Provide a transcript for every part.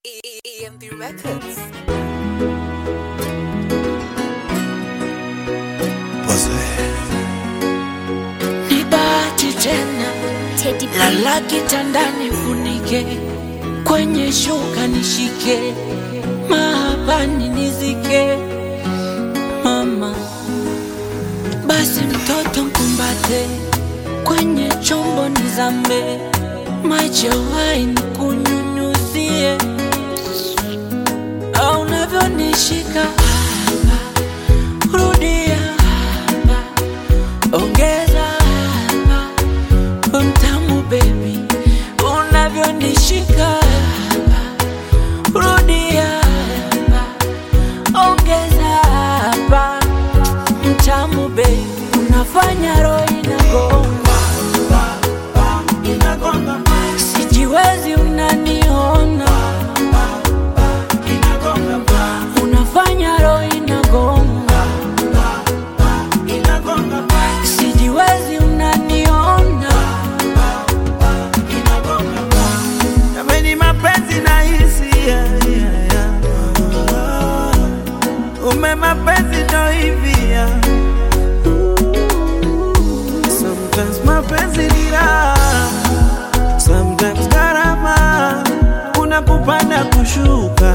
EMP Records. Ni bahati tena, Teddy B. lala kitandani, funike kwenye shuka, nishike mahabani, nizike mama, basi mtoto mkumbate, kwenye chombo nizambe, maji ya waini kunyunyuzie, au unavyonishika hapa, rudia hapa, ongeza hapa mtamu baby, unavyonishika hapa, rudia hapa, ongeza hapa, mtamu baby, unafanya roho inagonga, sijiwezi, unaniona, unafanya roho inagonga, sijiwezi, unaniona Jameni, mapenzi na hisia yeah, yeah. Ume mapenzi ndo hivi yeah. Sometimes mapenzi ni raha, sometimes gharama, kuna kupanda kushuka.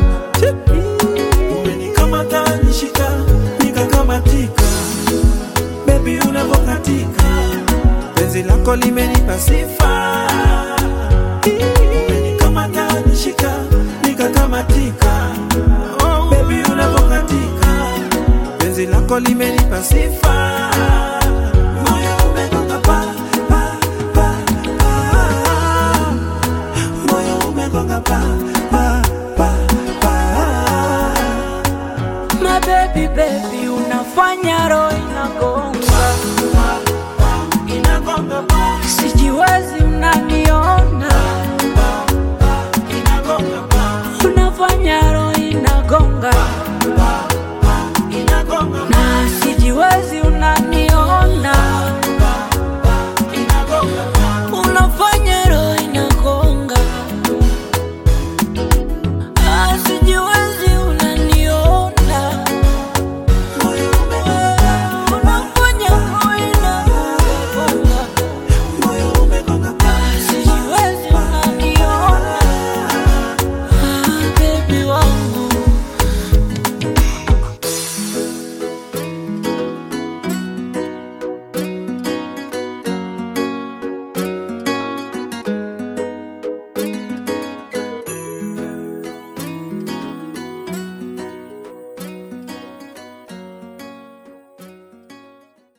Umenikamata nishika, nikakamatika, baby unavokatika, penzi lako limenipa sifa umenikamata nishika nikakamatika oh, baby unavokatika penzi lako limenipa sifa moyo umegonga pa, pa, pa, pa. moyo umegonga pa, pa, pa, pa. My baby baby, unafanya roho inagonga